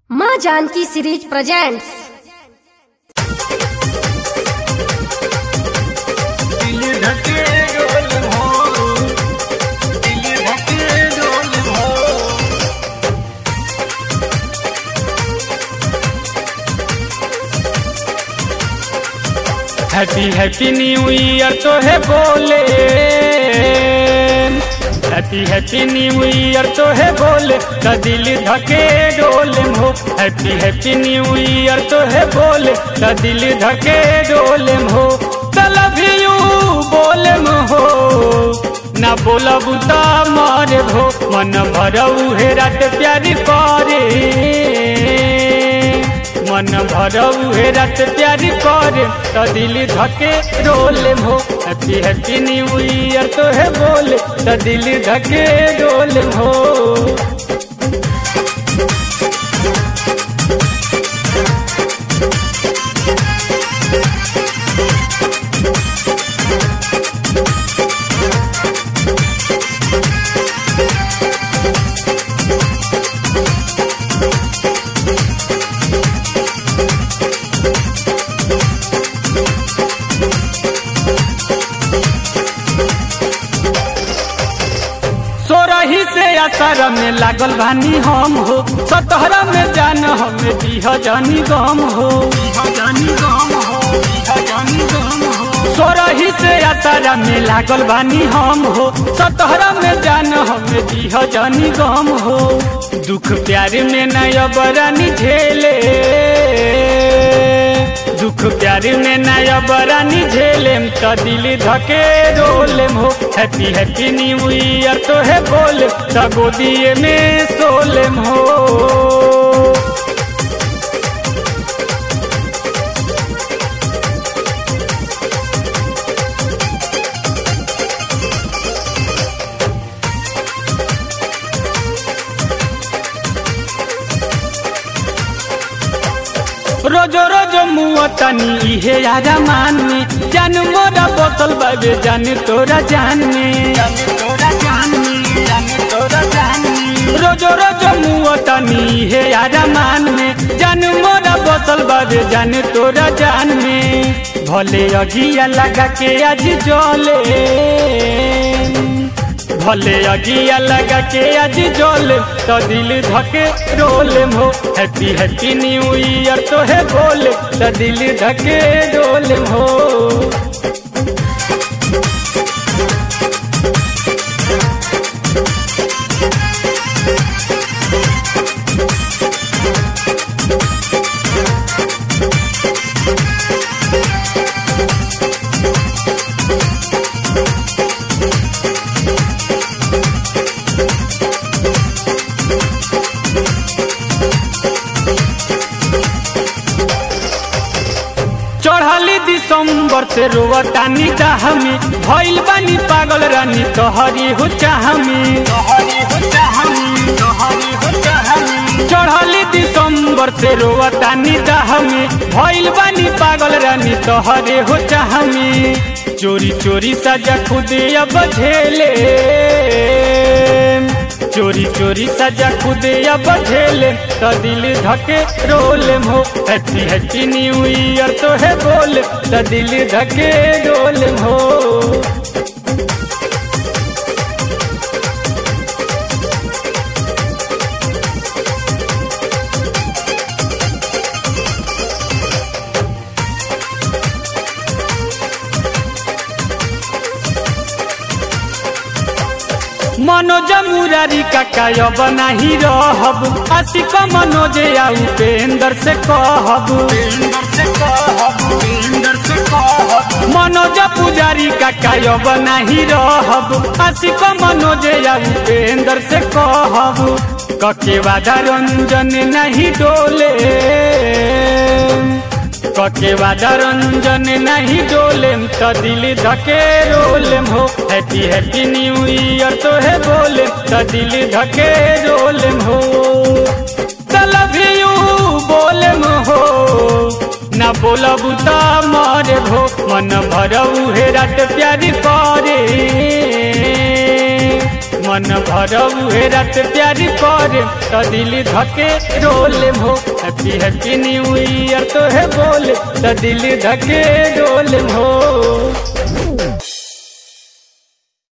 माँ Janaki series presents दिल धके डोल हो दिल धके डोल हो हैप्पी हैप्पी न्यू ईयर तो है बोले हैप्पी हैप्पी न्यू ईयर तो है बोले का दिल धके डोले हो हैप्पी हैप्पी न्यू ईयर तो है बोले का दिल धके डोले हो लव यू बोले हो ना बोला बुता मारे हो मन भरऊ हे रात प्यारी करे मन भरऊ हे रात प्यारी करे तो दिल धके रोले हो हैप्पी हैप्पी न्यू ईयर तो है बोले तो दिल धके रोले हो सोरही से अतर में लागल भानी हम हो सतहरा में जान हमें दीह जानी गम हो जानी गम हो जानी गम हो सोरही से अतर में लागल भानी हम हो सतहरा में जान हमें दीह जानी गम हो दुख प्यार में नया बरानी झेले दुख प्यार में नया बरानी झेले तो दिल धके रोले हो हैप्पी हैप्पी न्यू ईयर तो है बोले तो गोदिए में सोले हो रोजो रोजो मुआ तनी इहे यारा मान में जान मोरा बोतल बाबे जान तोरा जान में जाने तोरा जानी जाने तोरा जानी रोजो रोजो मुआ तनी इहे यारा मान में जान मोरा बोतल बाबे जान तोरा जान में भले अगिया लगा के आज जले भले अगिया लगा के आज जल तो दिल धके रोले हो हैप्पी हैप्पी न्यू ईयर तो है बोले तो दिल धके रोले हो चढ़ली दिसंबर से रोवतानी चाहमी भइल बानी पागल रानी तोहरी हो चाहमी तोहरी हो चाहनी तोहरी हो चाहनी चढ़ली दिसंबर से रोवतानी चाहमी भइल बानी पागल रानी तोहरे हो चाहमी चोरी चोरी सजा खुद अब झेले चोरी चोरी सजा खुद अब झेले तो दिल धके रोले हो हैप्पी हैप्पी न्यू ईयर तो है बोले तो दिल धके रोले हो मनोज मुरारी काका अब नाही रहब आशिक मनोज आ उपेंद्र से कहब इंदर से कहब इंदर से कहब मनोज पुजारी काका अब नाही रहब आशिक मनोज आ उपेंद्र से कहब कके वादा रंजन नहीं डोले कके वादा रंजन नहीं डोले तो दिल धके रोले हो हैप्पी हैप्पी न्यू ईयर तो है बोले तो दिल धके रोले हो लव यू बोले हो ना बोलब तो मारे हो मन भरऊ हे रात प्यारी करे मन भर उहे रात प्यार करे तो दिल धके रोले हो हैप्पी हैप्पी न्यू ईयर तो है बोले तो दिल धके रोले हो